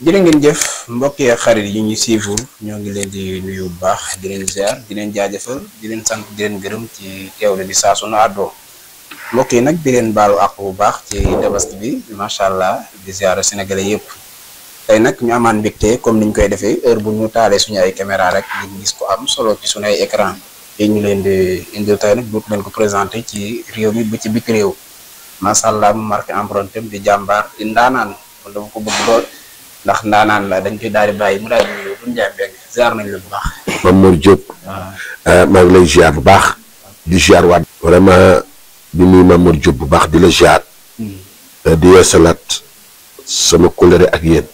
jërë ngeen jëf mbokk yi ak xarit yi ñuy suivre ñoo ngi leen di nuyu bu baax di leen ziar di leen jaajëfal di leen sant di leen gërëm ci teewle bi saa su nu àddoo mbokk yi nag di leen baalu àq bu baax ci tabaski bi macha allah di ziar sénégalais yëpp tey nag ñu amaan mbégte comme niñ koy defee heure bu ñu taalee suñu ay caméra rek di gis ko am solo ci suñu ay écran yi ñu leen di indil tey nag dootu leen ko présenté ci réew mi ba ci bik réew macha allah mu marqué empreinte am di jàmbaar di ndaanaan wala dama ko bëgg lool. ndax ndaanaan la dañ koy daal di bàyyi mu daal di nuyu bu ñu jaay mbéy ziar nañ la bu baax. Mamour Diop. maa ngi lay ziar bu baax. di ziar waat. vraiment di nuyu Mamour Diop bu baax di la ziar. di yeesalaat sama kóllëre ak yéen.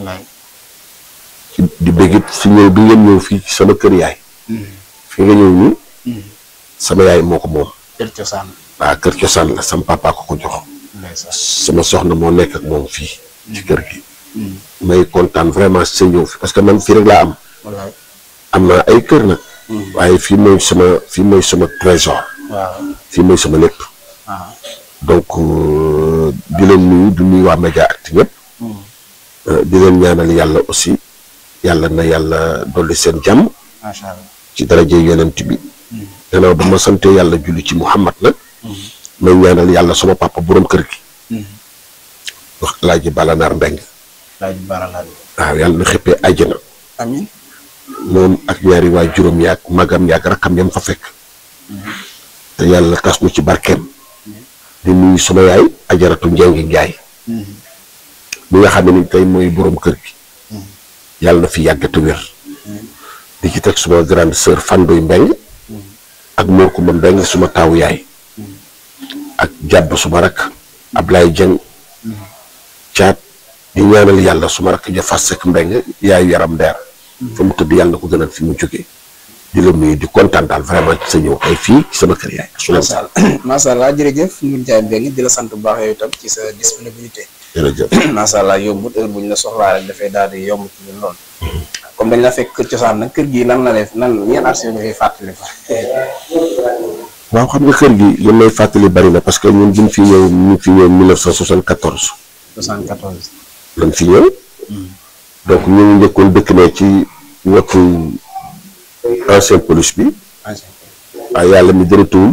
di bëggit si ñëw bi ngeen ñëw fii sama kër yaay. fi nga ñëw nii. sama yaay moo ko moom. kër cosaan. waaw kër cosaan la sama papa ko ko jox. sama soxna moo nekk ak moom fii. ci kër gi. may kontaan vraiment sa ñëw fi parce que man fii rek laa am. am naa ay kër nag. waaye fii mooy sama fii mooy sama trésor. waaw fii mooy sama lépp. donc di leen nuyu di nuyu waa Mediaactu ñëpp. di leen ñaanal yàlla aussi yàlla na yàlla dolli seen jàmm. macha allah ci daraje yonent bi. gannaaw ba ma sante yàlla julli ci Muhammad nag. may ñaanal yàlla sama papa borom kër gi. wax Alaaji Balanaar Mbeng laaj baralaat waaw yàlla na xëppee àjjana. amiin moom ak ñaari waa juróom yaag magam yaag rakkam yam fa fekk te yàlla tas nu ci barkeem di nuyu sama yaay ajaratu njengi njaay mi nga xam ne ni tey mooy boroom kër gi yàlla na fi yàgg te wér di ci teg suma grande sœur Fandoy Mbeng ak Mor Kumba Mbeng suma taawu yaay ak jàbb suma rakk Ablaye Jeng caat di ñaanal yàlla suma rakk ja fas sek mbeng yaayu yaram ndeer fa mu tëdd yàlla na ko gënal fi mu jógee di la nuyu di kontaan daal vraiment ci sa ñëw ay fii ci sama kër yaay su macha allah macha allah jërëjëf ñu jaay mbéy di la sant bu baax yow itam ci sa disponibilité. jërëjëf macha allah yombut heure bu ñu la soxlaa rek dafay daal di yomb ci ñun lool. comme dañ la fekk kër cosaan nag kër gi lan la def nan yan archive nga fiy fàttali fa. waaw xam nga kër gi li may fàttali bari na parce que ñun buñ fi ñëw ñu fi ñëw 1974 74. lañ fi ñëw donc ñu ngi njëkkoon dëkk ne ci wetu ancien police bi waaye yàlla mi dara tuwul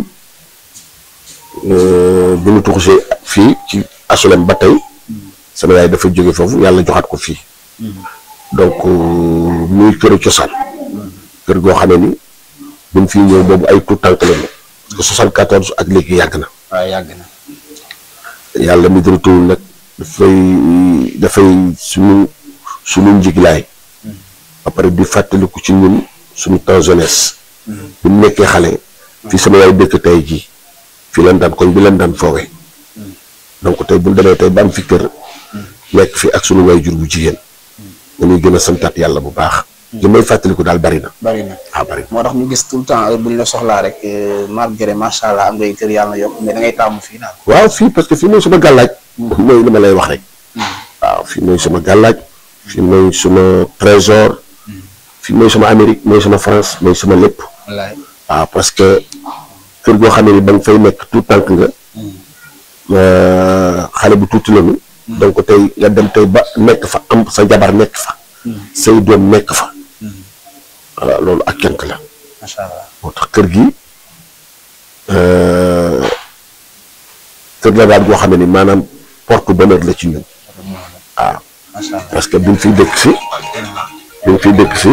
bi ñu tuxusee fii ci asolem ba tey sama yaay dafa jóge foofu yàlla joxaat ko fii donc muy këru cosaan kër goo xam ne ni buñ fi ñëw boobu ay tout tànk lañu parce que 74 ak léegi yàgg na waaw yàgg na. yàlla mi dara tuwul nag dafay dafay suñu suñu njiglaay ba pare di fàttaliku ci ñun suñu temps jeunesse bu ñu nekkee xale fii sama yaay dëkk tey jii fii lan daan koñ bi lan daan foowee donc tey bu ñu demee tey ba am fi kër nekk fi ak suñu waay jur bu jigéen dañuy gën a santaat yàlla bu baax li may fàttaliku daal bari na bari na waaw bari na moo tax ñu gis tout le temps heure bu ñu la soxlaa rek malgré macha allah am ngay kër yàlla na yokk mais da ngay taamu fii daal. waaw fii parce que fii mooy sama gàllaaj mooy li ma lay wax rek waaw fii mooy sama gàllaaj fii mooy sama trésor fii mooy sama Amérique mooy sama France mooy sama lépp wallaay waaw parce que kër goo xam ne ni ba nga fay nekk tout tànk nga xale bu tuuti lañu donc tey nga dem tey ba nekk fa am sa jabar nekk fa say doom nekk fa voilà loolu ak kenk la macha allah moo tax kër gi kër la daal goo xam ne ni maanaam porte bonheur la ci ñun waaw macha allah parce que bi mu fiy dëkk si bi mu fiy dëkk si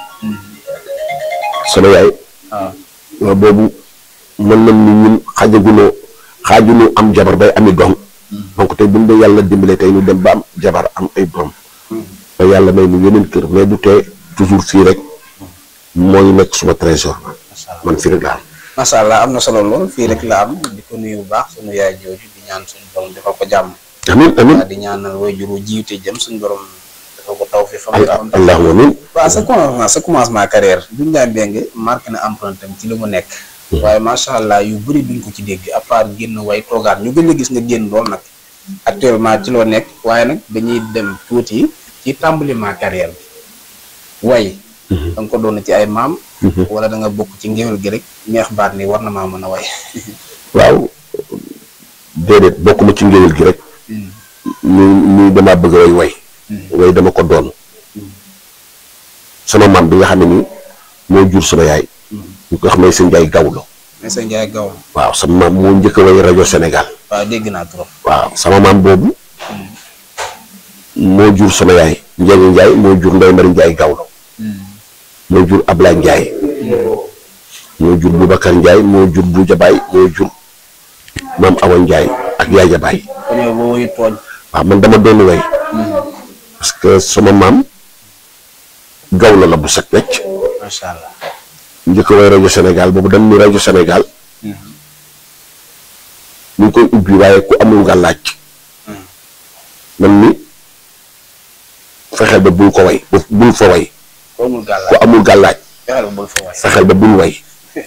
sama yaay waaw waaw boobu mën nañ ni ñun xajagunoo xaajunu am jabar bay ami doom donc tey bu ñu dee yàlla dimbale tey ñu dem ba am jabar am ay doom ba yàlla may nu yeneen kër mais du tee toujours fii rek mooy nekk suma trésor man fii rek la am macha allah am na solo lool fii rek la am di ko nuyu bu baax suñu yaay jooju di ñaan suñu borom defal ko jàmm. amin amin waaw di ñaanal waajur wu jiwte jëm suñu borom defal ko taw fi fa mu am. allahumma amin waaw sa commencement sa commencement carrière Doudou Ndiaye Mbengue marqué na empreinte am ci li mu nekk. waaye macha allah yu bëri duñ ko ci dégg à part génn way toogaat ñu gën a gis nga génn lool nag. actuellement ci loo nekk waaye nag dañuy dem tuuti ci tàmbaliment carrière bi way da nga ko doon ci ay maam. wala da nga bokk ci ngéwél gi rek neex baat ni war na maa mën a way. waaw déedéet bokkuma ci ngéwél gi rek. ñu ñu damaa bëgg way way. way way dama ko doon sama maam bi nga xam ne nii moo jur sama yaay ñu ko xam ne sëñ Njaay Gawlo mais sa Njaay gaw waaw sama maam moo njëkk a way rajo Sénégal waaw dégg naa trop waaw sama maam boobu moo jur sama yaay Njeegi Njaay moo jur Ndey Mari Njaay Gawlo moo jur Ablaye Njaay moo jur Boubacar Njaay moo jur Bu Jabaay moo jur maam Awa Njaay ak Yaay Jabaay kon yow boo wuyu tooñ waaw man dama doon way parce que sama maam Gawlo la bu set wecc macha allah njëkk a way rajo Sénégal boobu dañ ni rajo Sénégal ñu ngi koy ubbi waaye ku amul nga laaj man ni fexeel ba bul ko way bu- bul fa way ko amul ku gàllaaj amul gàllaaj fexeel ba bul fa way fexeel ba bul way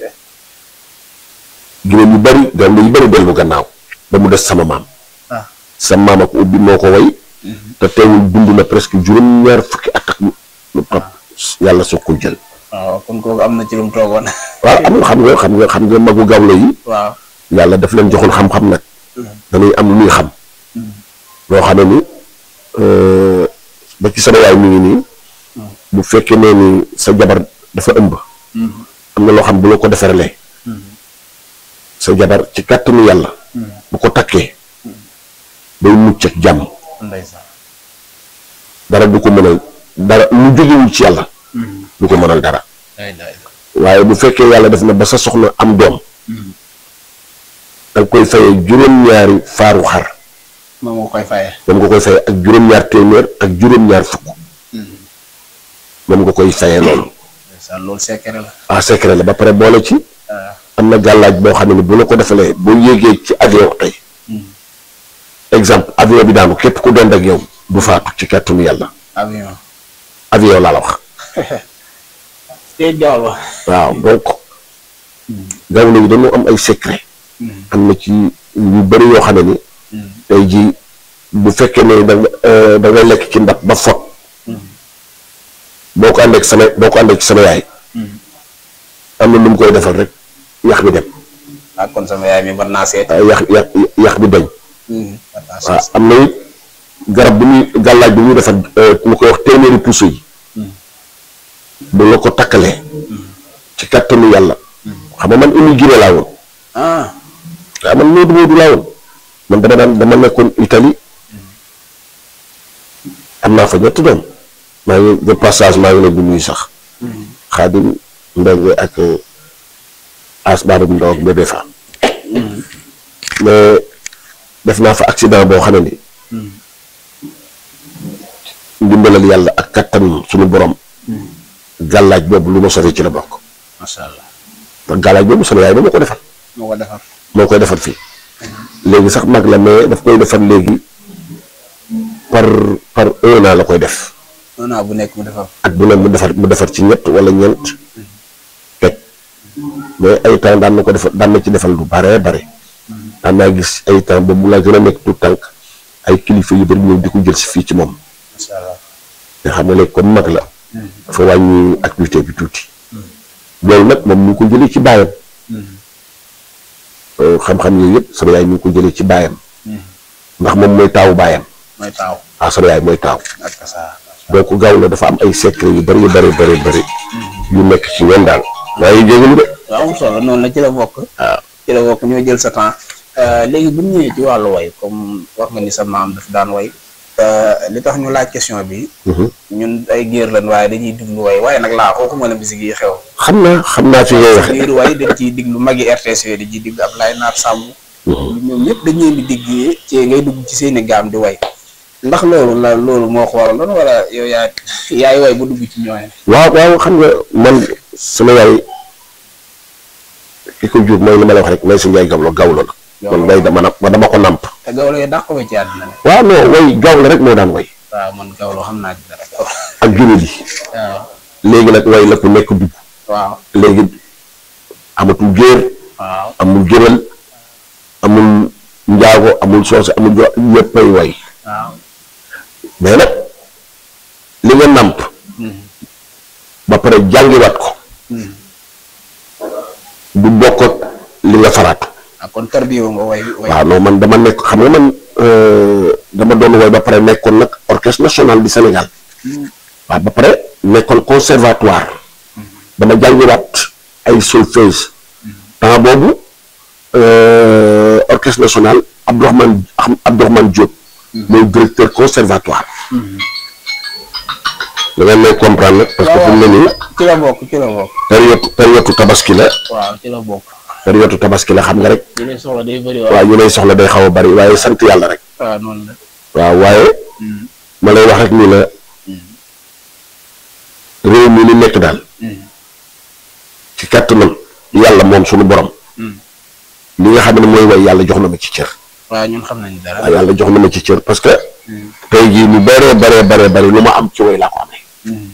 gine ñu bari doon yu bari dellu gannaaw ba mu des sama maam ah sama maam ak ubbi moo ko way te teewul dund na presque juróom-ñaar fukki at ak lu topp yàlla soog ko jël waaw kon kooku am na ci lu mu toogoon waaw amul xam nga xam nga xam nga magu gawlo yi waaw yàlla daf leen joxoon xam-xam nag dañuy am lu ñuy xam loo xam ne ni euh, ba ci sama yaay mi ngi nii bu fekkee ne ni sa jabar dafa ëmb am na loo xam bu la ko defaree sa jabar ci kàttanu yàlla bu ko takkee day mucc ak jàmm ndeysaan dara du ko mënal dara lu jógewul ci yàlla du ko mënal dara day day waaye bu fekkee yàlla def na ba sa soxna am doom danga koy fayee juróom-ñaari faaru xar moom nga koy fayee moom nga koy fayee ak juróom-ñaar téeméer ak juróom-ñaar fukk moom nga koy fayee loolu ndeysaan loolu secret la ah secret la ba pare boole ci ah am na gàllaaj boo xam ne ni bu la ko defalee boo yéegee ci avion tey exemple avion bi daanu képp ku dend ak yow du faatu ci kàttanu yàlla avion avion laa la wax te jaww la waaw donc gawlo yi dañoo am ay secret am na ci yu bëri yoo xam ne ni tey jii bu fekkee ne da nga euh, da nga lekk ci ndab ba fot boo ko àndee ak sama boo ko àndee ci sama yaay am na nu mu koy defal rek yax bi dem ah kon sama yaay mi war naa seet ah, yax yax yax bi dañ war naa waaw seet am na it garab bi muy gàllaaj bi muy defar mu koy wax téeméeri puso yi bu la ko takkalee ci kattanu yàlla xam nga man immigré laa woon ah waaw man Modou Modou laa woon man dama daan dama nekkoon Italie am naa fa ñetti doom maa ngi de passage maa ngi leen di nuyu sax xaadim mbeng ak as baaba bu ndaw ak bébé fa mais def naa fa accident boo xam ne ni ndimbalal yàlla ak kattan suñu borom gàllaaj boobu lu ma sori ci la bokk macha allah te gàllaaj boobu sama yaay ba ma ko defal moo ko defar moo koy defar fii léegi sax mag la mais daf koy defar léegi par par un an la koy def un an bu nekk mu defar at bu ne mu defar mu defar ci ñett wala ñeent teg mais ay temps daan na ko defar daan na ci defal lu bare bare daan naa gis ay temps ba mu la gën a nekk tout tànk ay kilifa yu bari ñëw di ko jël si fii ci moom macha allah nga xam ne léegi comme mag la dafa wàññi activité bi tuuti loolu nag moom ñu ngi ko jëlee ci baayam Euh, xam-xam yooyu yëpp sama yaay ñu ngi ko jëlee ci baayam ndax moom mooy taawu baayam mooy taaw ah sama yaay mooy taaw ak sa donc gaaw la dafa am ay secret yu bari yu bari bari bari yu nekk ci ñoom daal maa ngi jégalu de waaw am solo noonu la ci la bokk waaw ci la bokk ñoo jël sa temps léegi bu ñu ñëwee ci wàllu way comme wax nga ni sa maam daf daan way li tax ñu laaj question bi ñun ay géer lan waaye dañuy diglu way waaye nag laa xooku mën a bisig yi xew xam naa xam naa fi ngay waxe biir way dañ ciy diglu magi RTS yooyu di ciy diglu Ablaye Naar Samb ñoom ñëpp dañ leen di digg ci ngay dugg ci seeni gaam di way ndax loolu la loolu moo ko waraloon wala yow yaa yaay way bu dugg ci ñooñu waaw waaw xam nga man sama yaay ki ko jur mooy li ma la wax rek may sa njaay gawlo gawlo la man way dama na dama ko nàmp te gawlo yi dàq ko ci àddina ne waaw non way gawlo rek moo daan way waaw man gawlo xam naa ci dara gawlo ak juróom yi waaw léegi nag way la ku nekk dugg waaw léegi amatul géer waaw amul géwél amul njaago amul soose amul jo ñëppay way waaw mais nag li nga nàmp ba pare jàngiwaat ko du bokk ak li nga faraatu ah kon tarbiyo nga way way waaw non man dama nekk xam nga man euh, dama doon woy ba pare nekkoon nag orchestre national du Sénégal waaw ba pare nekkoon conservatoire dama jàngiwaat ay solfège temps boobu euh, orchestre national Abdourahmane Ahmed- Abdourahmane Diop mooy directeur conservatoire da ngeen may comprendre nag parce que fi mu ne nii ci la bokk ci la bokk période période tabaski la waaw ci la bokk période tabaski la xam nga rek li lay soxla day bëri waaw ñu lay soxla day xaw a bari waaye sant yàlla rek waaw noonu la waaw waaye ma lay wax rek ni la réew mi ni nekk daal ci kàttanam yàlla moom suñu borom li nga xam ne mooy way yàlla jox na ma ci cër waaw ñun xam nañ dara waaw yàlla jox na ma ci cër parce que tey jii lu bëree bëree bëree bëri lu ma am ci way laa ko amee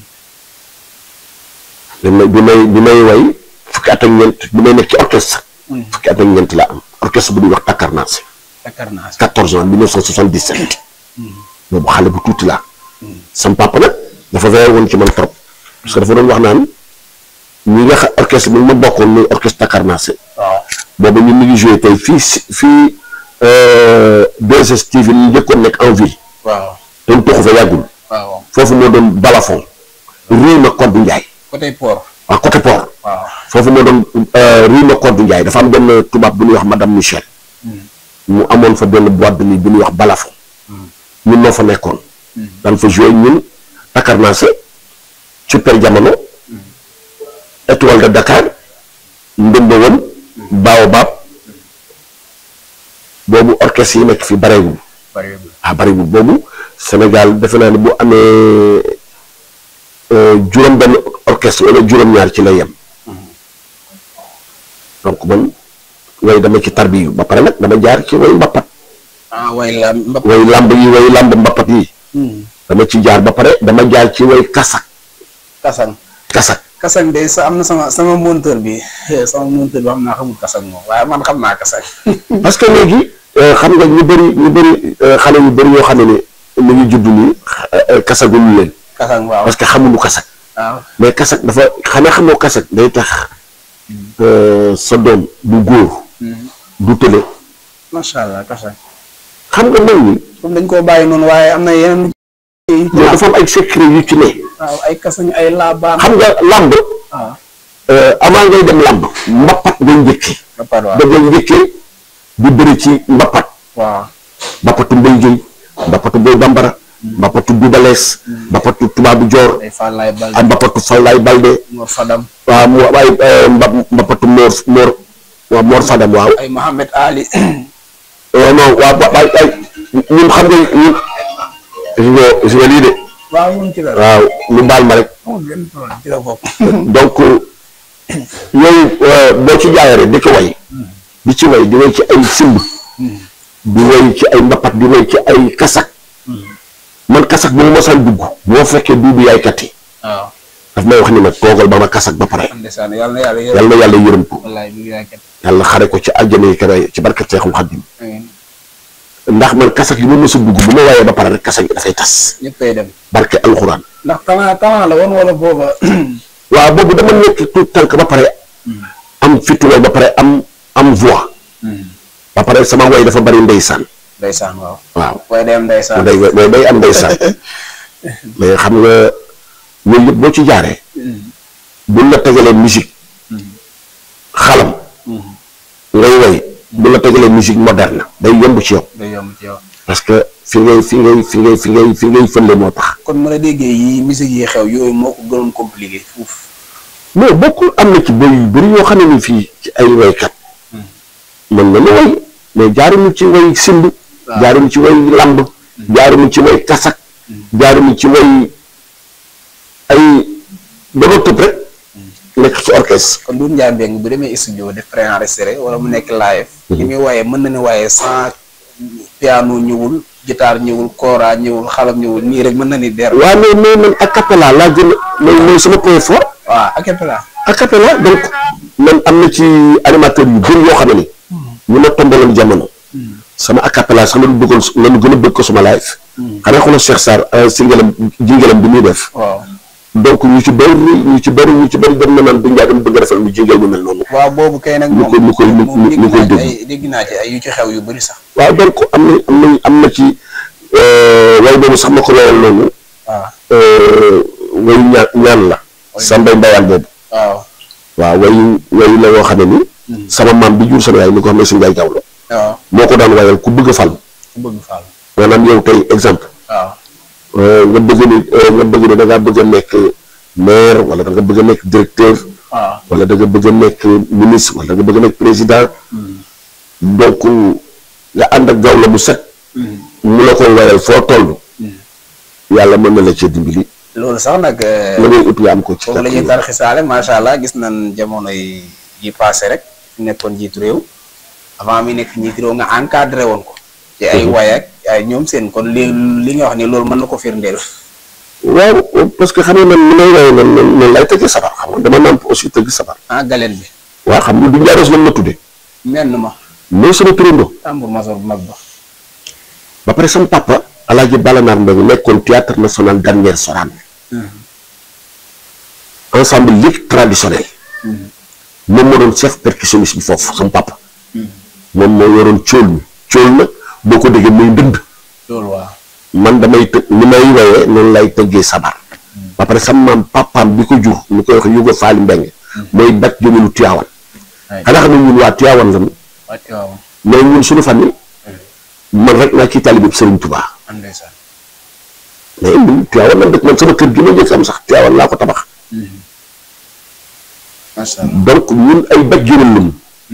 bi may bi may bi may way fukki at ak ñeent bi may nekk ci orchestre fukki at ak ñeent laa am orchestre bu ñuy wax Takarnaase Dakar naa si 14 ans 1977 boobu xale bu tuuti laa sam papa nag dafa veillé woon ci man trop parce que dafa doon wax naan ñi nga xam orchestre bi ma bokkoon muy orchestre Takarnaase waaw boobu ñun ñu ngi joué tey fii si fii 2STV ñu njëkkoon nekk en ville waaw doon toxu fa yàggul waaw foofu moo doon balafon rue na Codé Ndiaye côté port waaw côté port waaw foofu moo doon rue na Codé Ndiaye dafa am benn tubaab bu ñuy wax madame Michel mu amoon fa benn boîte de nuit bu ñuy wax balafon ñun noo fa nekkoon daan fa joué ñun Takarnaase super jamono étoile de Dakar ndëmba woon Baobab boobu orchestre yi nekk fi bareewul bëriwul ah bariwul boobu Sénégal defe naa ne bu amee juróom benn orchestre wala juróom-ñaar ci la yem donc man way dama ci tarbiyu ba pare nag dama jaar ci way mbappat ah way la mbap way lamb yi way lamb mbappat yi dama ci jaar ba pare dama jaar ci way kasak kasang kasak kasang de sa am na sama sama monteur bi sama monteur bi xam naa xamul kasang moom waaye man xam naa kasang parce que léegi euh, xam nga ñu bëri ñu bëri euh, xale yu bëri yoo xam ne ne ñu ngi judd nii euh, kasagul leen kasang waaw parce que xamuñu kasak waaw mais kasak dafa xanaa xamoo kasak day tax euh, sa doom du góor du tële macha allah kasang xam nga mag ñi comme dañ koo bàyyi noonu waaye am na yeneen loolu dafa am ay secret yu ci ne waaw ay kasang ay laabaan xam nga làmb waaw euh, avant ngay dem làmb mbappat ngay njëkkee ba pare waaw da ngay njëkkee di bëri ci mbappat waaw mbappatu mbay géy mbappatu boy bambara mbappatu dubalees mbappatu tubaabu joor ay Fallaye Balde ak mbappatu fallaay balde Mor Fadam waaw mu ay mba mbappatu moor moor waaw moor fadam waaw ay Mohamed Ali non non waaw ba ay ay ñun xam nga ñun gis nga gis nga lii de waaw moom ci la waaw ñu baal ma rek amul benn problème ci la bokk donc yooyu boo ci jaayee rek di ko way di ci way di way ci ay simb di way ci ay mbappat di way ci ay kasak man kasak bu ma mosaan dugg boo fekkee duubu yaay kat yi waaw daf may wax ni ma toogal ba ma kasak ba pare ndeysaan yàlla na yàlla yërëm yàlla na yàlla yërëm ko wallaay mi ngi yaakaar yàlla xare ko ci aljana yi kare ci barkat Seexul Xaddim amiin ndax man kasak yi ma mos a dugg bu ma waayee ba pare rek kasak yi dafay tas ñëppay dem barke alxuraan ndax talent talent la woon wala booba waaw boobu dama nekk tout tànk ba pare am fituwal ba pare am am voix ba pare sama way dafa bari ndeysaan ndeysaan waaw waaw waaye day am ndeysaan day day day am ndeysaan mais xam nga yooyu yëpp boo ci jaaree buñ la tegalee musique xalam ngay way buñ la tegalee musique moderne day yomb ci yow day yomb ci yow parce que fi ngay fi ngay fi ngay fi ngay fi ngay fële moo tax kon ma la déggee yi musique yi xew yooyu moo ko gënoon compliqué fuuf mais bokkul am na ci boy yu bëri yoo xam ne ni fii ci ay waykat mën na ma way mais jaaruñu ci way simb jaaruñu ci way lamb jaaruñu ci way kasak jaaruñu ci way ay dama tëb rek nekk ci orchestre kon Doudou Ndiaye Mbengue bu demee studio def préenregistré wala mu nekk live ni muy waaye mën na ne waaye sans piano ñëwul guitare ñëwul kora ñëwul xalam ñëwul nii rek mën na ni der waaw mais mais man a cappella laa gën a mooy mooy sama point fort waaw a cappella a cappella donc man am na ci animateur yu bëri yoo xam ne ni ñu ma tombaloon jamono sama a cappella sax lañu bëggoon lañu gën a bëgg ko suma live xanaa xoolal Cheikh Sarr singalam jingalam bi muy def waaw donc ñu ci bëri ñu ci bëri ñu ci bëri dem na naan du njaay dama bëgg a defal lu jégeel mu mel noonu waaw boobu kay nag ñu moom koy ñu koy moom ñu koy dégg naa ci dégg ay dégg naa ci ay yu ci xew yu bëri sax waaw donc am na am na am na ci way boobu sax ma ko woyal noonu waaw wayu ñaan ñaan la sambay mbayaan boobu waaw waaw wayu wayu la woo xam ne ni sama maam bi jur sama yaay ni ko xam ne suñu yaay gaaw la waaw moo ko daan wayal ku bëgg a fal ku bëgg faal maanaam yow tey exemple waaw nga bëgg ni nga bëgg ni da ngaa bëgg a nekk maire wala da nga bëgg a nekk directeur waaw wala da nga bëgg a nekk ministre wala da nga bëgg a nekk président donc nga ànd ak gaaw la bu set mu la koy wayal foo toll yàlla mën na la cee dimbali loolu sax nag la ngay ut nga am ko ci foofu la ñuy kàttan tarxisaale macha allah gis nañ jamono yi yi passé rek fi nekkoon jiitu réew avant mi nekk njiitu réew nga encadré woon ko ci ay way ak ay ñoom seen kon li li nga wax ni loolu mën na ko firndeel waaw parce que xam nga man ni may waye man man man lay tëgg sabar xam nga dama nàmp aussi tëgg sabar ah galeen bi waaw xam nga du njaaroos lan ma tudde menn ma mooy sama turando tambour major bu mag ba ba pare sama papa alaaji balanaar mbay nekkoon théâtre national dernière Sorane ensemble ligue traditionnel moom moo doon chef percussionniste bi foofu sama papa moom moo yoroon cóol mi cóol nag boo ko déggee muy ndënd loolu waaw man damay të ni may woyee noonu lay tëggee sabar ba pare sama maam papaam bi ko jur ñu koy wax yuga faali mbeng mooy bat jëmelu Tiwaawan ay xanaa xam ne ñun waa Tiwaawan lañu wàcc waaw mais ñun suñu famille man rek naa ci talibib Sëriñ Tubaa am ndeysaan mais ñun Tiwaawan lan dëkk man sama kër gi ma njëkk am sax Tiwaawan laa ko tabax macha allah donc ñun ay bat jëmal lañu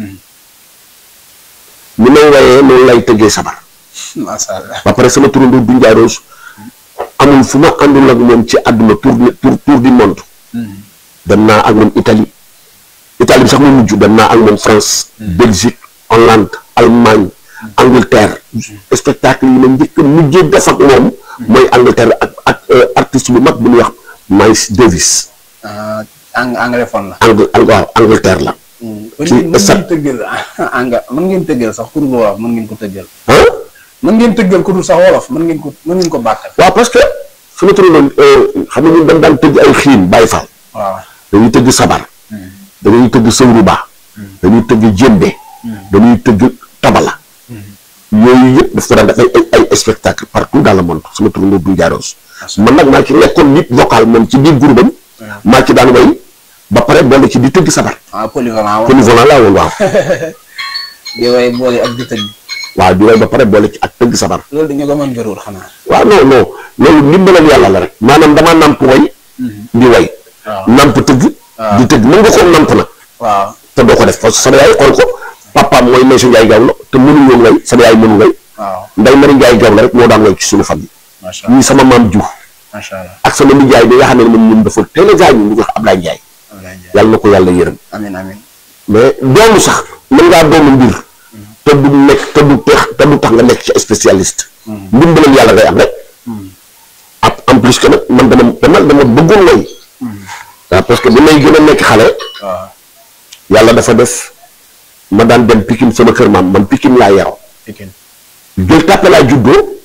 ni may woyee noonu lay tëggee sabar macha allah ba pare sama turandoo du njaaroos amul fu ma àndul ak moom ci àdduna tour tour tour du monde dem naa ak moom Italie Italie bi sax mu mujj dem naa ak moom France Belgique Hollande Allemagne Angleterre spectacle yi ma njëkk a mujjee def ak moom mooy Angleterre ak ak artiste bu mag bu ñuy wax Miles Davis ah ang anglophone la. Ang Ang waaw Angleterre la mën ci ngeen mën sa- ngeen tëggal anga mën ngeen tëggal sax ku dul wolof mën ngeen ko tëggal. ah mën ngeen tëggal ku dul sax wolof mën ngeen ko mën ngeen ko bàkkal. waaw parce que su ma turandoo xam nga ñun dañ daan tëgg ay xiin bàyyi faal waaw. dañuy tëgg sabar dañuy tëgg sëwruba dañuy tëgg jémbe dañuy tëgg tabala yooyu yëpp daf ko daan def ay ay ay spectacle partout dans le monde sama turandoo du jaaroos man nag maa ci nekkoon nit vocal moom ci biir groupe am maa ci daan way ba pare boole ci di tëgg sabar ah polyvalent woon. polyvalent laa woon waaw di way boole ak di tëgg. waaw di way ba pare boole ci ak tëgg sabar loolu dañu ko mën gërul xanaa. waaw non non loolu ndimbalal yàlla la rek maanaam damaa namp way di way waaw. namp tëgg di tëgg mën nga koo namp nag waaw. te doo ko def parce que sama yaay xool ko papaam mooy Maysa Njaay Gaaw la te mënu woon way sama yaay mënu way waaw. nday Mari Njaay Gaaw la rek moo daan way ci suñu famille macha allah ñii sama maam Diouf macha allah. ak sama nijaay bi nga xam ne moom ñun dafa teel a gaañu ñu ko wax Ablaye Njaay Abdoulaye Ndiaye. yàlla na ko yàlla yërëm amiin amiin. mais doomu sax mën ngaa doomu mbir te du nekk te du tax te du tax nga nekk ci spécialiste ndimbalal yàlla ngay am rek ab en plus que nag man dama dama dama bëggoon way waaw parce que bi may gën a nekk xale waaw. yàlla dafa def ma daan dem Pikine sama kër maam man Pikine laa yaroo Pikine. Gueule Tapée laa juddoo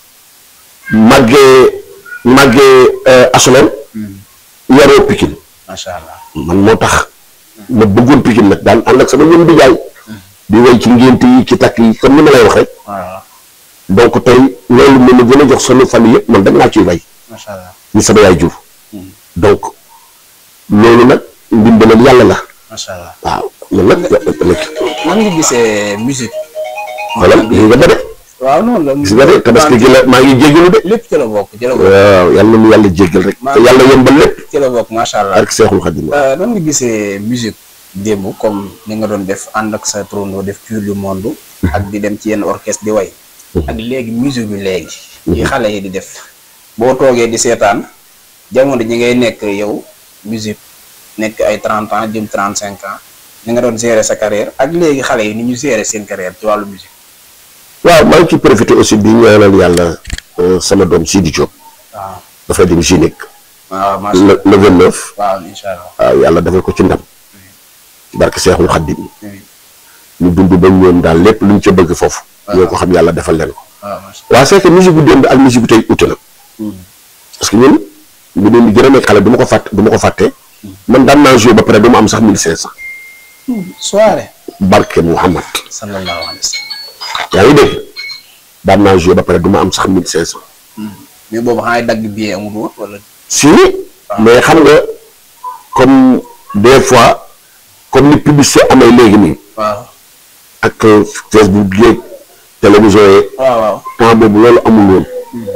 màggee màggee asolem yaroo Pikine macha allah. man moo tax ma bëggoon Pikine nag daan ànd ak sama ñoom di jaay di way ci ngénte yi ci takk yi comme ni ma lay wax rek waaw. donc tey loolu mën na gën a jox sama famille yëpp man dem naa ciy way macha allah. ni sama yaay jur donc loolu nag ndimbalal yàlla la macha allah. waaw loolu nag nag nan nga gisee musique. xoolal lii nga ba de waaw noonu la. gis nga de tabaski gi la maa ngi jéggalu de lépp ci la bokk ci la bokk. waaw yàlla na nu yàlla jéggal rek te yàlla yombal lépp ci la bokk macha allah. ak seexul xadim Euh, nan nga gisee musique démb comme ni nga doon def ànd ak sa trondo def tour du monde ak di dem ci yenn orchestre di way ak léegi musique bi léegi yi xale yi di def boo toogee di seetaan jamono ji ngay nekk yow musique nekk ay 30 ans jëm 35 ans ni nga doon gérer sa carrière ak léegi xale yi ni ñu gérer seen carrière ci wàllu musique waaw maa ngi ci profité aussi di ñaanal yàlla euh, sama doom Sidi Diop waaw dafay dem Gynéque waaw macha le allah le 29 waaw incha allah waaw yàlla defal ko ci ndam barke seexul xadim oui ñu dund ba ñoom daal lépp luñ ca bëgg foofu ñoo ko xam yàlla defal leen ko waaw macha waaw c'est que musique bu démb ak musique bu tey ute na parce que ñun mu doon di gën a nekk xale du ma ko fàtte du ma ko fàtte man daan naa joué ba pare du ma am sax mille cinq cent soirée barke Muhammad sallallahu alayhi wa sallam yaa ngi dégg daan naa joué ba pare du ma am sax mille cinq cent mais boobu xanaa dagg billet amul woon wala si mais xam nga comme des fois comme ni publicité amee léegi nii waaw ak Facebook yeeg télévision yeeg waaw waaw temps boobu loolu amul woon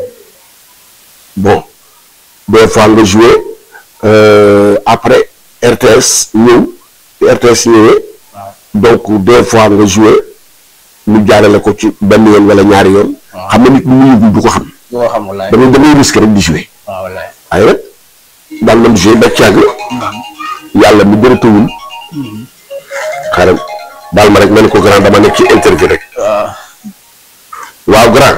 bon des fois nga joué euh, après RTS ñëw RTS ñëwee waaw donc des fois nga joué ñu jaarale ko ci benn yoon wala ñaari yoon xam nga nit ñi mu yëgul du ko xam boo xam walaay da ngay da ngay risque rek di joué waaw walaay waaye nag daal nam joué ba càgg yàlla mi bëratawul xaaral daal ma rek ma ne ko grand dama nekk ci interview rek waaw waaw grand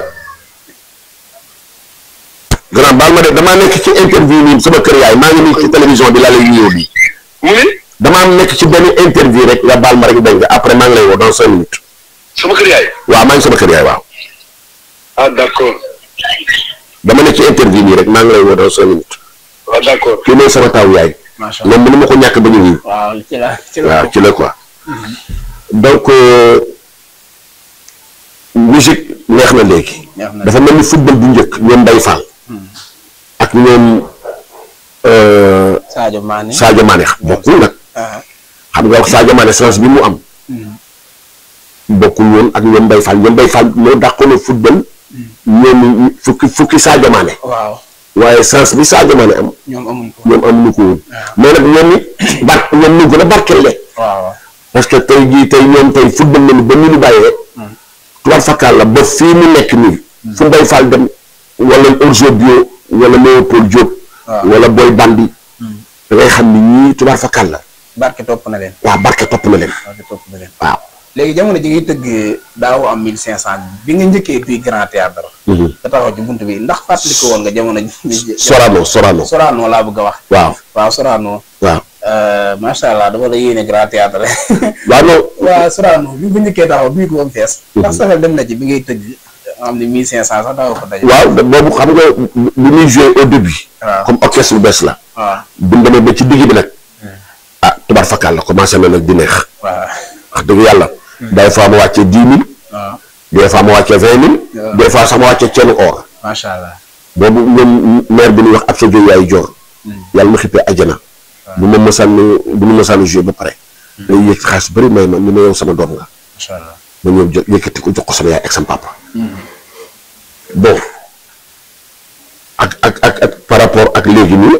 grand baal ma de damaa nekk ci interview nii sama kër yaay maa ngi nii ci télévision bi laa lay nuyoo nii mu ne damaa nekk ci benn interview rek nga baal ma rek dégg nga après maa ngi lay woo dans cinq minutes sama kër yaay. waaw maa ngi sama kër yaay waaw ah d' accord dama nekk ci interview nii rek maa ngi lay woo dans cinq minutes waaw d' accord kii mooy sama taw yaay macha allah moom mënu ma ko ñàkk ba ñu nii waaw ci la ci la waaw ci la quoi donc euh, musique neex na léegi neex na dafa mel ni football bu njëkk ñoom Mbaye Fall ak ñoom euh, Sadio Mané Sadio Mané bokkul nag ah xam nga wax Sadio Mané chance bi mu am bokkul woon ak ñoom Mbaye Fall ñoom Mbaye Fall moo dàqoon a football ñoom fukki fukki Sadio Mané waaw waaye chance bi Sadio Mané am ñoom amuñ ko ñoom amuñu ko woon mais nag ñoom it bar ñoom ñu gën a barkelle waaw parce que tey jii tey ñoom tey football nañu ba ñu ñu bàyyee tubaab fakkaal la ba fii mu nekk nii fu Mbaye Fall dem wala Orzo Bio wala Léopold Diop waaw. wala Boy Bandi da ngay xam ni ñii tubaab fakkaal la barke topp na leen waaw barke topp na leen barke topp na leen waaw léegi jamono ji ngay tëgg daaw am 1500 bi nga njëkkee duy grand théâtre nga taxaw ci bunt bi ndax fàttali ko woon nga jamono ji Sorano Sorano Sorano laa bëgg a wax waaw waaw Sorano waaw macha allah dama la yéene grand théâtre waaw non waaw Sorano bi bu njëkkee taxaw duy ko ba mu fees ndax sa xel dem na ci bi ngay tëgg nga xam ne 1500 sax daaw ko daje waaw da- boobu xam nga bi muy joué au début waaw comme orchestre bu bees la waaw bu ñu demee ba ci digg bi nag ah tubaab fakkaal la commencé na nag di neex waaw wax dëgg yàlla des fois ma wàccee dix mille waaw des fois ma wàccee vingt mille waaw. des fois sax ma wàccee ceenu or macha allah boobu ñoom maire bi ñuy wax ab sa jóg yaay joor yàlla ma xippee ajjana bu ma mësaan bu ñu mësaan joué ba pare day yëg xaalis bëri may ma ñu ne yow sama doom nga macha allah ma ñëw jël yëkkati ko jox ko sama yaay ak sama papa bon ak ak ak ak par rapport ak léegi nii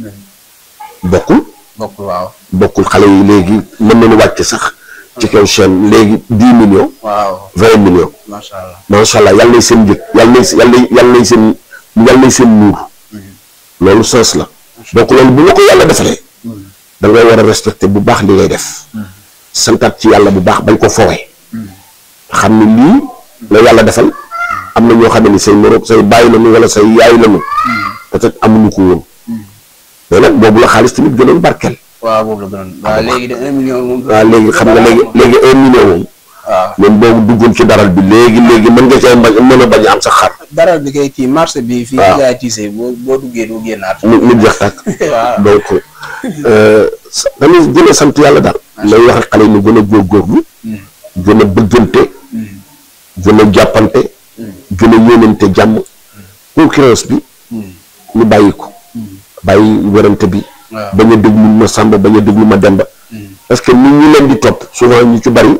bokkul bokkul waaw bokkul xale yi léegi mën nañu wàcc sax ci kaw chaîne léegi dix millions waaw vingt millions macha allah macha allah yàlla nay seen njëg yàlla nay yàlla yàlla nay seen yàlla nay seen muur loolu sens la donc loolu bu la ko yàlla defalee da ngay war a respecter bu baax li ngay def santaat ci yàlla bu baax bañ ko fowee xam ne lii la yàlla defal am na ñoo xam ne ni say moroom say bàyyi lañu wala say yaay lañu peut-être amuñu ko woon mais nag boobu la xaalis tamit gënoon barkeel waaw boobu la gënoon waaw léegi de un million moom waaw léegi xam nga léegi léegi un million moom waaw même boobu duggoon ci daral bi léegi léegi mën nga cee bañ mën a bañ a am sax xar dara bi kay kii marché bi fii waaw. jaay tiise boo boo duggee doo génnaat mu mu jeex tàkk waaw donc euh, sa- dañuy gën a sant yàlla daal lay wax ak xale yi ñu gën a góorgóorlu gën a bëggante gën a jàppante gën a yéenante jàmm concurrence bi ñu bàyyi ko bàyyi werante bi waaw. bañ a déglu ma sàmba bañ a déglu ma demba parce que nit ñi leen di topp souvent ñu ci bari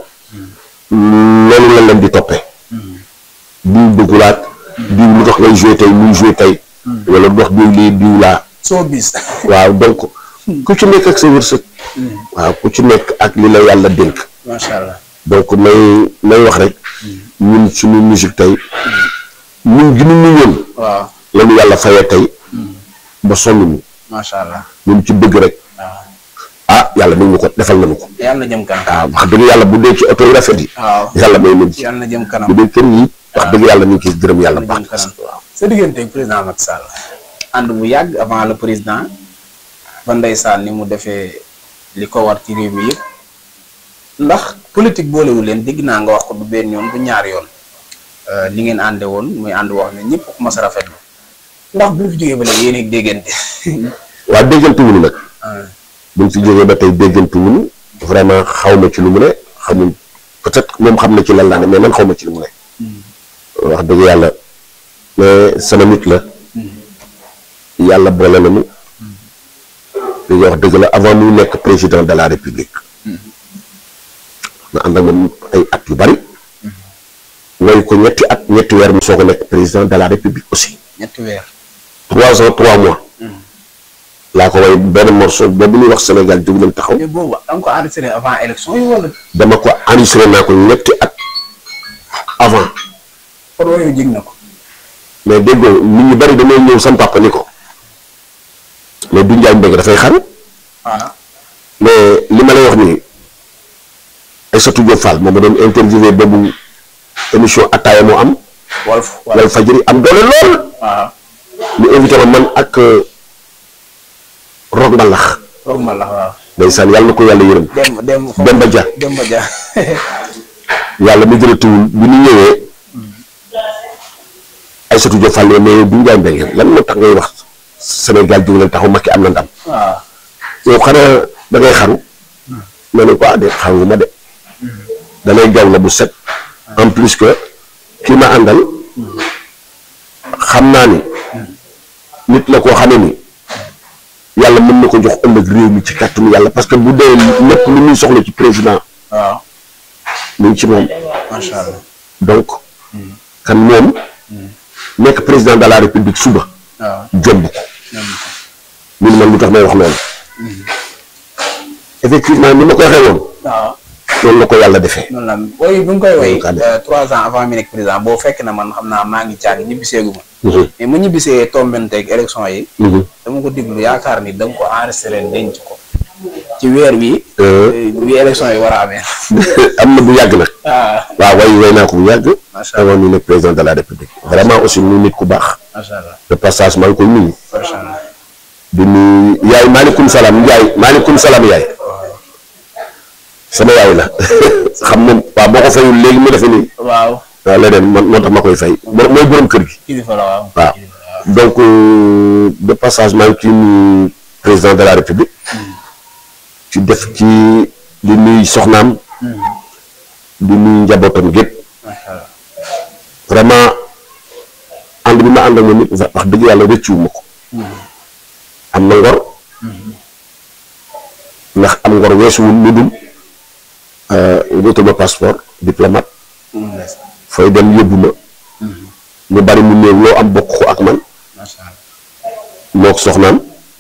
loolu la leen di toppee diw dëggulaat diw lu tax ngay joué tey muy joué tey wala dox diw lii diw laa soo bis waaw donc ku ci nekk ak sa wërsëg waaw ku ci nekk ak li la yàlla dénk macha allah donc may may wax rek ñun suñu musique tey ñun gi ñu ñëwoon waaw la ñu yàlla fayee tey ba sonn ñu macha allah ñun ci bëgg rek waaw ah yàlla nañu ko defal nañu ko yàlla na jëm kanam waaw wax dëgg yàlla bu dee ci oto yu rafet yi waaw yàlla may nañ ci yàlla na jëm kanam bu dee kër yi wax dëgg yàlla ñu ngi ciy gërëm yàlla yàlla na jëm baax kanam sa diggante ak président Macky Sall ànd bu yàgg avant le président ba ndeysaan ni mu defee li ko war ci réew mi yëpp ndax politique boolewu leen dégg naa nga wax ko du benn yoon du ñaar yoon li ngeen ànde woon muy ànd wax ne ñëpp ko mas a rafetlu ndax bu ñu fi jógee ba léegi yéen a ngi déggante waa déggante wuñu nag ah buñ fi jógee ba tey déggante wuñu vraiment xaw ma ci lu mu ne xamul peut-être moom xam na ci lan laa ne mais man xaw ma ci lu mu ne wax dëgg yàlla mais sama nit la yàlla boole nañu li nga wax dëgg la avant muy nekk président de la république na ànd ak moom ay at yu bari ngay ko ñetti at ñetti weer mu soog a nekk président de la république aussi ñetti weer trois ans trois mois laa ko way benn morceau boobu ñuy wax Sénégal jóg leen taxaw mais boobu da nga ko enregistré avant élection yi wala dama ko enregistré naa ko ñetti at avant kon yooyu jig na ko mais déggoo nit ñu bari damay ñëw sam papa ni ko mais du njaay mbéy dafay xaru ah mais li ma lay wax nii Aïssatou Diop Fall moom ma doon interviewé boobu émission ataaya moo am Walf wal fajiri am doole lool waaw ñu invité ma man ak Rock Mbalax roog ma la waaw ndeysaan yàlla na ko yàlla yërëm dem dem Demba Dia Demba Dia yàlla mi jërëtuwul bi ñu ñëwee Aïssatou Diop Fall mais du njaay mbéy lan moo tax ngay wax Sénégal jóg leen taxaw Macky am na ndam waaw yow xanaa da ngay xaru ma ne ko ah de xaru ma de da lay gaw la bu set en plus que kii ma àndal xam naa ni nit la koo xamee ni yàlla mën na ko jox ëllëg réew mi ci kàttanu yàlla parce que bu dee lépp lu muy soxla ci président waaw mu ngi ci moom macha allah donc kan moom nekk président de la république suba waaw jomb ko ñoom ñun man lu tax may wax loolu effectivement ni ma ko waxee woon waaw noonu la ko yàlla defee noonu la woy bi nga koy woy Kaa def. euh, trois ans avant mi nekk président boo fekk na man xam naa maa ngi caag ñibbiseegu ma Mhm, mais mu ñibbisee tombenteeg élection yi mhm. dama ko diglu yaakaar ni da nga ko enregistré denc ko ci weer wi Euh, wi élection yi war a amee am na bu yàgg nag ah waaw way way naa ko bu yàgg macha allah avant ñu nekk président de la république vraiment aussi muy nit ku baax macha allah de passage maa ngi koy nuyu macha allah di nuyu yaay maaleykum salaam yaay maaleykum salaam yaay sama yaay la xam moom waaw boo ko fayul léegi mu defe nii waaw waaw leneen man moo tax ma koy fay mo- mooy borom kër gi kilifa la waaw waaw kilifa la waaw donc euh, de passage maa ngi ciy nuyu président de la république ci def ci di nuyu soxnaam di nuyu njabootam gépp macha allah vraiment ànd bi ma ànd ak moom it wax dëgg yàlla rëccuwuma ko am na ngor ndax am ngor weesuwul lu dul wutal ma passeport diplomate Mm, ndeysaan. fooy dem yóbbu ma ñu bari mu néew loo am bokk ko ak man macha allah moo ko soxnaam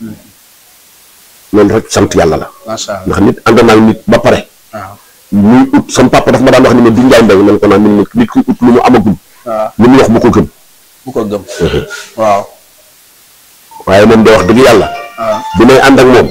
loolu rek sant yàlla la macha allah ndax nit ànd naa ak nit ba pare waaw muy ut sama papa dafa ma daan wax ni ma du njaay mbay man ko naan min nit ku ut lu mu amagul waaw lu mu wax bu ko gëm bu ko gëm waaw waaye moom de wax dëgg yàlla waaw bi may ànd ak moom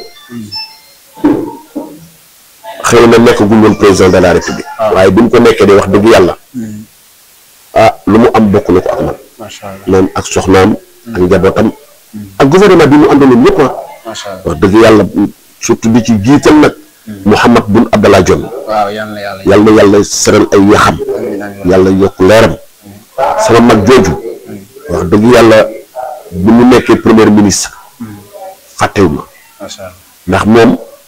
xëy na nekkagul woon président de la république waaye bi mu ko nekkee de wax dëgg yàlla ah lu mu am bokk na ko ak man macha allah moom ak soxnaam ak njabootam ak gouvernement bi mu àndaloon ñëpp ah macha allah wax dëgg yàlla surtout di ci jiital nag Mouhamad Boun Abdallah Dionne waaw yal na yàlla yàlla na yàlla seral ay yaxam amiin amiin yàlla yokk leeram sama mag jooju wax dëgg yàlla bi mu nekkee premier ministre fàttewu ma macha allah ndax moom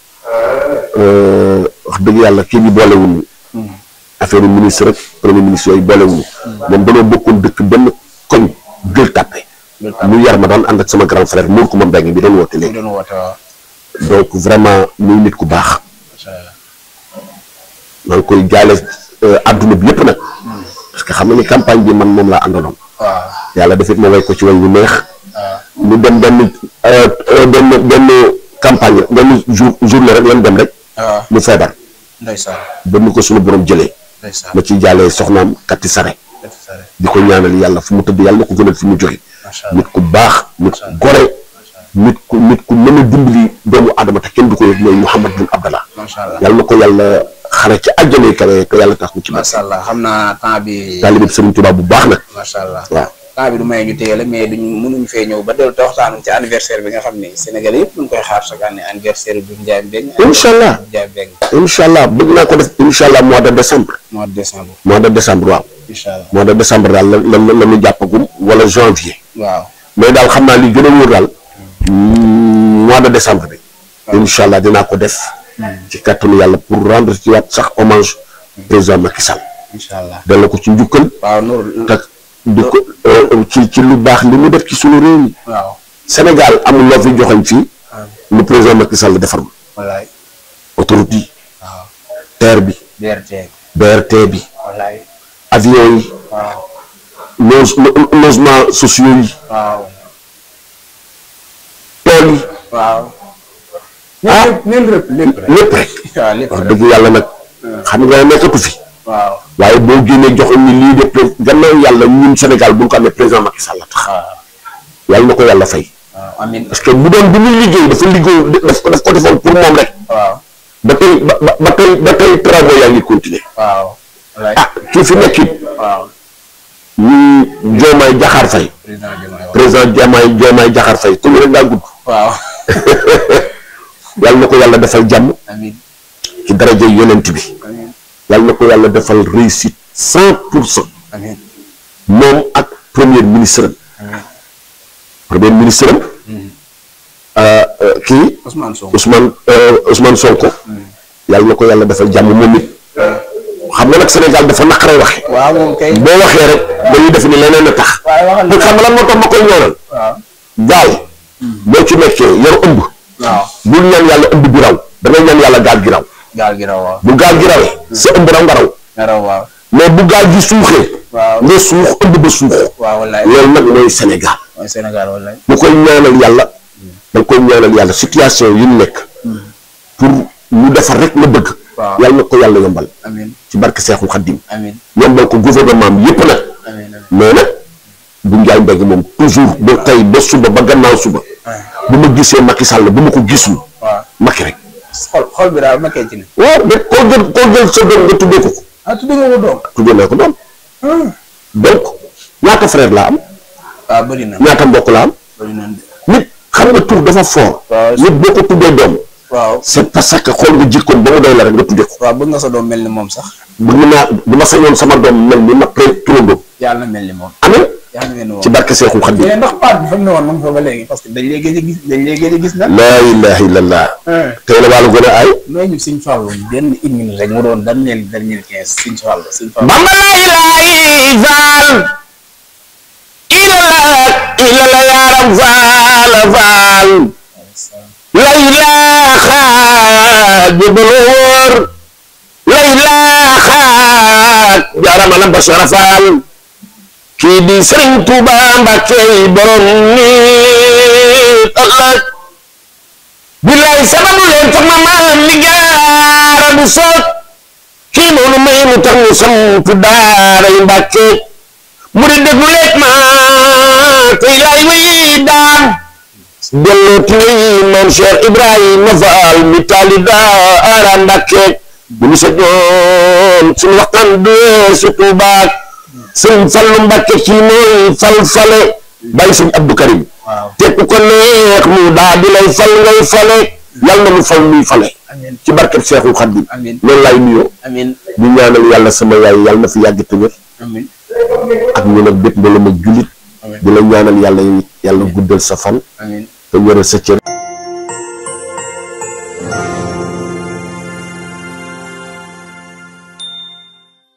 wax dëgg yàlla kii bi boolewuñu affaire ministre rek premier ministre yooyu boolewuñu moom danoo bokkoon dëkk benn koñ jël tàppe mu yar ma daan ànd ak sama grand frère muur ko ma mbéy bi doon woote mu léegi doon woote waaw donc vraiment muy nit ku baax macha allah maa ngi koy jaale àdduna bi yëpp nag parce que xam nga ni campagne bi man moom laa àndaloon waaw yàlla defit ma way ko ci way bu neex waaw mu dem benn benn benn campagne benn jour journée rek lan dem rek waaw mu feebar ndeysaan ba nu ko suñu borom jëlee ndeysaan ma ciy jaalee soxnaam katti sare def sare di ko ñaanal yàlla fu mu tëdd yàlla na ko gënal fi mu jóge macha allah nit ku baax nit ku gore nit ku nit ku mën a dimbali doomu aadama te kenn du ko yëg mooy Mouhamad Boun Abdallah macha allah yàlla na ko yàlla xare ci àjjana yi kawe te yàlla tax mu ci baax macha allah xam naa temps bi taalibe Sëriñ Tuubaa bu baax nag macha allah waaw temps bi du may ñu téye la mais duñu mënuñu fee ñëw ba dellu te waxtaanu ci anniversaire bi nga xam ne Sénégal yëpp ñu ngi koy xaar chaque année anniversaire bu Ndiaye Mbengue Incha allah. Ndiaye Mbengue incha allah bëgg naa ko def incha allah mois de décembre mois de décembre mois de décembre waaw incha allah mois de décembre daal la la la ñu jàppagum wala janvier waaw mais daal xam naa li gën a wóor daal mois de décembre bi incha allah dinaa ko def ci kàttanu yàlla pour rendre ci waat sax hommage président Macky Sall incha allah delloo ko ci njukkal waaw Nour te di ko ci ci lu baax li mu def ci sunu réew mi waaw Sénégal amul loo fi joxoñ fii waaw lu président Macky Sall defarul wallaay autoroute yi waaw terre bi BRT BRT bi wallaay avion yi waaw loge logement sociaux yi waaw tool yi waaw ah neen lépp lépp rek lépp rek waaw lépp wax rek dëgg yàlla nag xam nga nekkatu fi waaw waaye boo génnee joxoon ni lii de pré- gannaaw yàlla ñun Sénégal bu ñu ko amee président Macky Sall la tax waaw yàlla na ko yàlla fay waaw amin parce que bu doon bi muy liggéey dafa liggéey daf ko daf ko defoon pour moom rek waaw ba tey ba ba ba tey ba tey travaux yaa ngi continuer waaw wallaay ah kii fi nekk it waaw ñu Diomaye Diakhar Faye président Diomaye waaw président Diomaye Diomaye Diakhar Faye tur bi rek daa gudd waaw yàlla na ko yàlla defal jàmm amin ci daraja yonent bi amin yàlla na ko yàlla defal réussite cent pour cent amin moom ak premier ministre am amin premier ministre am euh, euh, kii Ousmane Sonko Ousmane euh, Ousmane Sonko yàlla na ko yàlla defal jàmm moom it xam nga nag Sénégal dafa naqaree waxe waaw moom kay boo waxee rek dañuy def ni leneen a tax waaye waxal pour xam nga lan moo tax ma koy ñoonal waaw gaal boo ci nekkee yor ëmb waaw bul ñaan yàlla ëmb bi raw da ngay ñaan yàlla gaal gi raw gaal gi raw waaw bu gaal gi rawee sa ëmb raw nga raw nga raw waaw mais bu gaal gi suuxee waaw nga suux ëmb ba suux waaw wallaay loolu nag mooy Sénégal mooy Sénégal wallaay bu koy ñaanal yàlla da nga koy ñaanal yàlla situation yi mu nekk pour ñu defar rek la bëgg waaw yàlla na ko yàlla yombal amin ci barke Seexul Xaddim amin yombal ko gouvernement am yépp nag amin amin mais nag bu njaay mbégg moom toujours ba tey ba suba ba gannaaw suba bu ma gisee Macky Sall bu ma ko gisul waaw Macky rek xol xol bi daal makkee ci ne waaw de koo jël koo jël sa doom nga tuddee ko ko ah tudd nga ko doom tuddee naa ko doom donc ñaata frère laa am waaw bëri na ñaata mbokk laa am bëri na de nit xam nga tur dafa fort waaw nit boo ko tuddee doom waaw c'est parce que xool nga jikkoon ba mu doy la rek nga tuddee ko waaw bëgg nga sa doom mel ni moom sax bëgg naa bu ma sañoon sama doom mel ni ma pré turandoo yàlla na mel ni moom amee yàlla na mel ni moom ci barke Seexul Xaddim mais ndax paat bi fa mu ne woon moom fa ba léegi parce que dañ lay gëj a gis dañ lay gëj a gis nag laa ilaha illallah tey la wàllu gën a ay nooy ñu Sëñ Fallu benn une minute rek mu doon dernier dernier quinze Sëñ Fallu Sëñ Fallu bamba laa ilaahi faal ilala ilala yaaram faal faal la ilaaha jëbalu wóor la ilaaha jaarama la bashara faal kii di Sëriñ Tuuba Mbàkke borom ni ëllëg billaay sababu leen tax ma maam li gaara du soog kii noonu may mu tax mu samp daara yu Mbàkke mu di déglu leeg ma tey laay way daan delloo ti way maam Cheikh Ibrahima Fall mi taali daara Mbàkke bu ñu sa joon suñu waxtaan dee si Tuubaa sëñ Fallu Mbàkke ci mooy fal fale bàyyi sëñ Abdou Karim waaw te ku ko neex mu daa di lay fal ngay fale yàlla na mu fal muy fale amin ci barkeb Seexul Xaddim amin loolu laay nuyoo amin di ñaanal yàlla sama yaay yàlla na fi yàgg te wér amin ak ñu nag bépp mbala ma jullit amin di la ñaanal yàlla yow it yàlla guddal sa fan amin te wéral sa cër